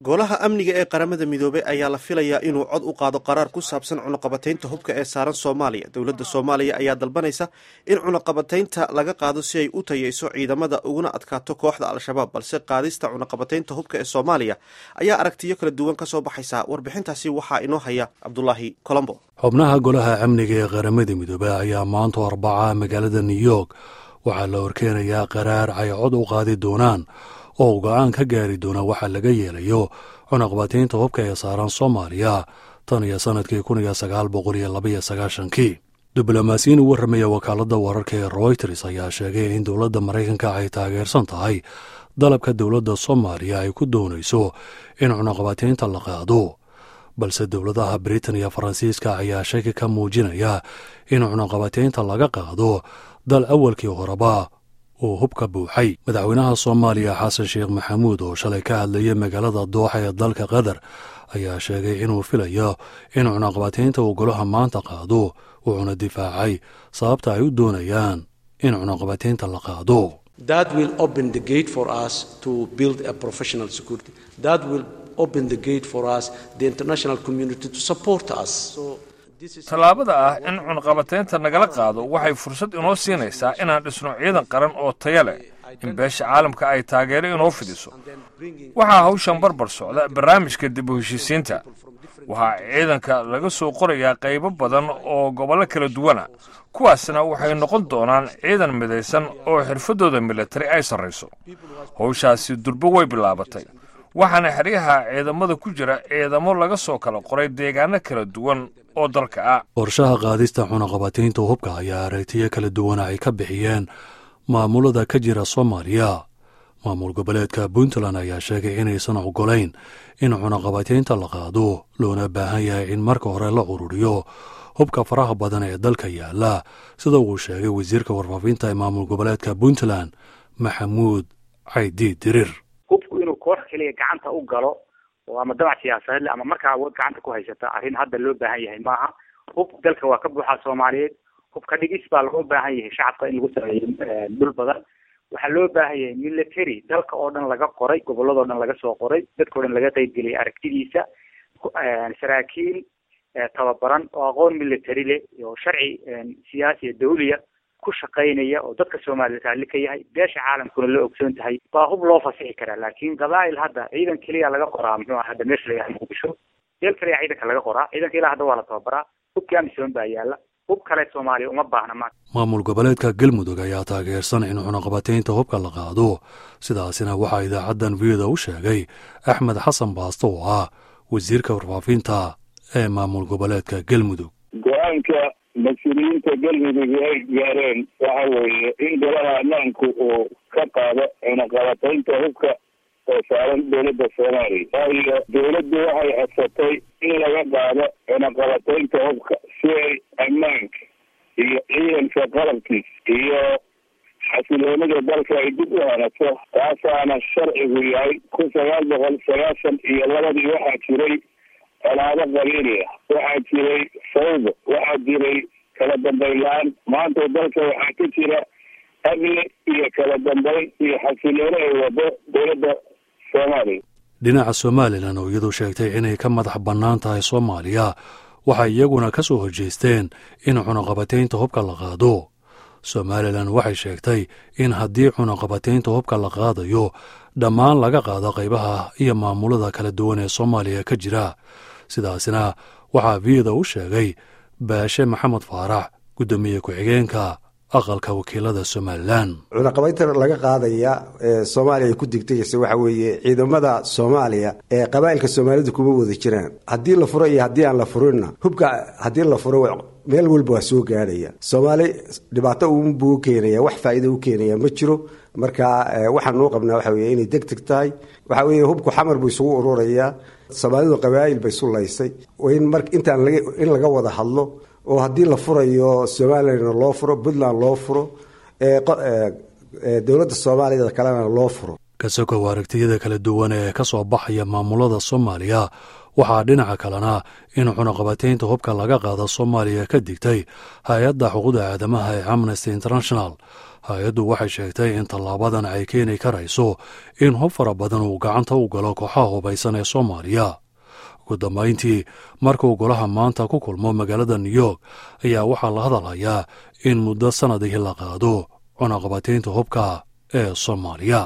golaha amniga ee qaramada midoobey ayaa la filayaa inuu cod u qaado qaraar ku saabsan cunuqabataynta hubka ee saaran soomaaliya dowladda soomaaliya ayaa dalbanaysa in cunuqabataynta laga qaado si ay u tayeyso ciidamada uguna adkaato kooxda al-shabaab balse qaadista cunuqabataynta hubka ee soomaaliya ayaa aragtiyo kala duwan ka soo baxaysa warbixintaasi waxaa inoo haya cabdulaahi colombo xubnaha golaha amniga ee qaramada midoobey ayaa maanta arbaca magaalada new york waxaa la horkeenayaa qaraar ay cod u qaadi doonaan oo go-aan ka gaari doona waxaa laga yeelayo cunaqbataynta hubka ee saaran soomaaliya tan iyo sannadkii kun iyo sagaal boqol iyo labaiyo sagaashankii diblomaasiyiin u warramaya wakaaladda wararka ee royters ayaa sheegay in dowladda maraykanka ay taageersan tahay dalabka dowladda soomaaliya ay ku doonayso in cunaqbataynta la qaado balse dowladaha britain iyo faransiiska ayaa shaki ka muujinaya in cunaqabataynta laga qaado dal awalkii horeba uu hubka buuxay madaxweynaha soomaaliya xasan sheekh maxamuud oo shalay ka hadlayay magaalada dooxa ee dalka qatar ayaa sheegay inuu filayo in cunaqabataynta uu golaha maanta qaado wuxuuna difaacay sababta ay u doonayaan in cunaqabataynta la qaado tallaabada ah in cunqabataynta nagala qaado waxay fursad inoo siinaysaa inaan dhisno ciidan qaran oo taya leh in beesha caalamka ay taageero inoo fidiso waxaa hawshan barbar socda barnaamijka dib u heshiisiinta waxaa ciidanka laga soo qorayaa qaybo badan oo gobollo kala duwana kuwaasna waxay noqon doonaan ciidan midaysan oo xirfaddooda militari ay sarrayso howshaasi durbo way bilaabatay waxaana xeryaha ciidamada ku jira ciidamo laga soo kala qoray deegaano kala duwan oo dalka ah qorshaha qaadista cunaqabataynta hubka ayaa aragtiyo kala duwana ay ka bixiyeen maamulada ka jira soomaaliya maamul goboleedka puntland ayaa sheegay inaysan ogolayn in cunaqabataynta la qaado loona baahan yahay in marka hore la ururiyo hubka faraha badan ee dalka yaala sida uu sheegay wasiirka warfaafinta ee maamul goboleedka puntland maxamuud caydi dirir hubku inuu koox keliya gacanta u galo oo ama damac siyaasadeed ama markaa awood gacanta ku haysata arrin hadda loo baahan yahay maaha hub dalka waa ka buuxaa soomaaliyeed hubka dhigis baa loo baahan yahay shacabka in lagu sameeyo dhul badan waxaa loo baahan yahay military dalka oo dhan laga qoray goboladoo dhan laga soo qoray dadkao dhan laga qeybgeliyay aragtidiisa saraakiil tababaran oo aqoon military leh oo sharci siyaasiya dawliya ku shaqaynaya oo dadka soomaaliyed raalli ka yahay beesha caalamkuna la ogsoon tahay baa hub loo fasixi karaa laakiin qabaa'il hadda ciidan keliya laga qoraa muxuu aha hadda meesha layahay muqdisho meel kaliya ciidanka laga qoraa ciidanka ilaa hadda waa la tababaraa hubkii amisom baa yaala hub kale soomaaliya uma baahna maanta maamul goboleedka galmudug ayaa taageersan in cunaqabataynta hubka la qaado sidaasina waxaa idaacaddan viyada u sheegay axmed xasan baasto oo ah wasiirka warfaafinta ee maamul goboleedka galmudug go-aanka mas-uuliyiinta galmudug ay gaareen waxa weeye in golaha ammaanku uu ka qaado cunaqabataynta hubka oo saaran dowladda soomaaliya waayo dowladdu waxay codsatay in laga qaado cunaqabataynta hubka si ay ammaanka iyo ciidanka qalabkiis iyo xasiloonida dalka ay dib u hanato taasaana sharcigu yahay kun sagaal boqol sagaashan iyo labadii waxaa jiray colaado qabiili ah waxaa jiray fawdo waxaa jiray kala dambayn la-aan maanta dalka waxaa ka jira amni iyo kala dambayn iyo xasiloone ay wado dowladda soomaaliya dhinaca somalilan oo iyadu sheegtay inay ka madax bannaan tahay soomaaliya waxay iyaguna ka soo horjeesteen in cunaqabataynta hubka la qaado somalilan waxay sheegtay in haddii cunaqabataynta hubka la qaadayo dhammaan laga qaado qaybaha iyo maamulada kala duwan ee soomaaliya ka jira sidaasina waxaa viyada u sheegay baashe maxamed faarax guddoomiye ku-xigeenka aqalka wakiilada somalilan cunaqabaynta laga qaadaya ee soomaaliya ay ku degdegaysa waxa weeye ciidamada soomaaliya ee qabaa'ilka soomaalida kuma wada jiraan haddii la furo iyo haddii aan la furinna hubka haddii la furo meel walba waa soo gaadhaya soomaali dhibaato unbuu keenaya wax faa'iida u keenaya ma jiro marka waxaan nuu qabnaa waxa weye inay deg deg tahay waxa weeye hubku xamar buu isugu ururayaa soomaalidu qabaa'il bay isu laysay in mar intaan in laga wada hadlo oo haddii la furayo somalilan loo furo puntland loo furo dowladda soomaaliyada kalena loo furo kasokow aragtiyada kala duwan ee ka soo baxaya maamulada soomaaliya waxaa dhinaca kalena in cunaqabataynta hubka laga qaado soomaaliya ka digtay hay-adda xuquuqda aadamaha ee amnesty international hay-addu waxay sheegtay in tallaabadan ay keeni karayso in hub fara badan uu gacanta u galo kooxaha hubaysan ee soomaaliya ugu dambayntii markuu golaha maanta ku kulmo magaalada new york ayaa waxaa la hadalhayaa in muddo sannadihii la qaado cunaqabataynta hubka ee soomaaliya